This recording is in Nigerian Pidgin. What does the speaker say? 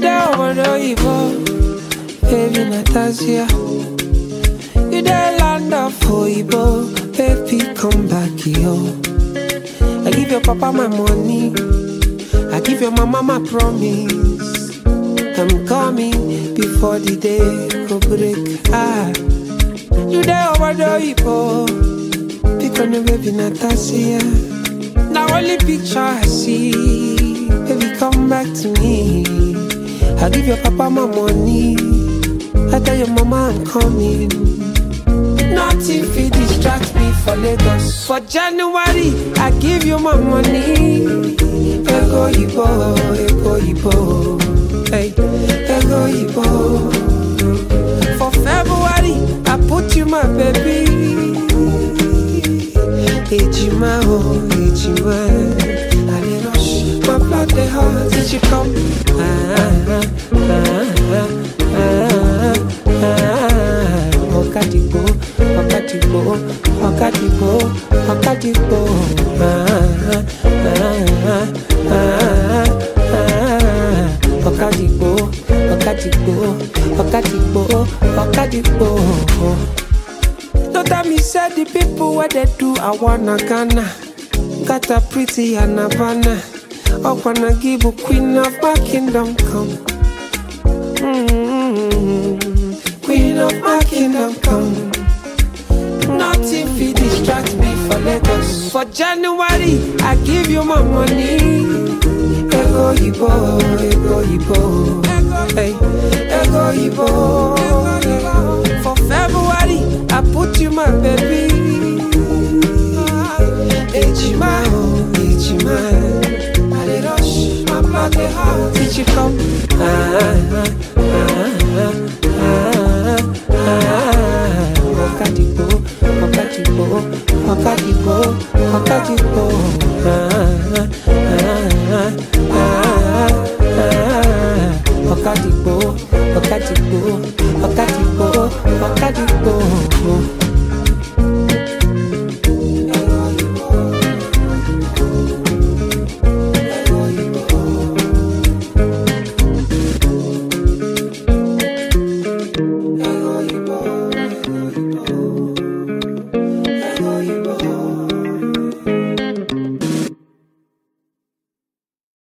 there over the Ibo, baby Natasha. You there land of Oibo, baby come back yo. I give your papa my money, I give your mama my promise. I'm coming before the day go break. Ah, you there over the Ibo, pick on the baby Natasha. Now only picture I see, baby come back to me. I give your papa my money, I tell your mama I'm coming. Nothing fit distract me for Lagos. For January, I give you my money. Ego Ibo, Ego Ibo, hey, Ego Ibo. For February, I put you my baby. Ejima, oh, Ejima. I dey rush, my blood dey hot. Did you come? Ah, ah, ah, ah, ah. Ọ̀kadìgbò, ọ̀kadìgbò, ọ̀kadìgbò, ọ̀kadìgbò. Ah, ah, ah, ah, ah. Ọ̀kadìgbò, ọ̀kadìgbò, ọ̀kadìgbò, ọ̀kadìgbò. Don't tell me say the people where they do I wanna Ghana Got a pretty and Havana I wanna give a queen of my kingdom come mm Queen of my kingdom come Nothing fit distract me for Lagos For January I give you my money Ego Ibo, Ego Ibo Hey, Ego Ibo For February I put you my baby Ejima, oh, Ejima I dey rush, my blood dey hot Did you come? Ah, ah, ah, ah, ah. Ọ̀kadìgbò, ọ̀kadìgbò, ọ̀kadìgbò, ọ̀kadìgbò. Ah, ah, ah, ah, ah. Ọ̀kadìgbò, ọ̀kadìgbò, ọ̀kadìgbò, ọ̀kadìgbò.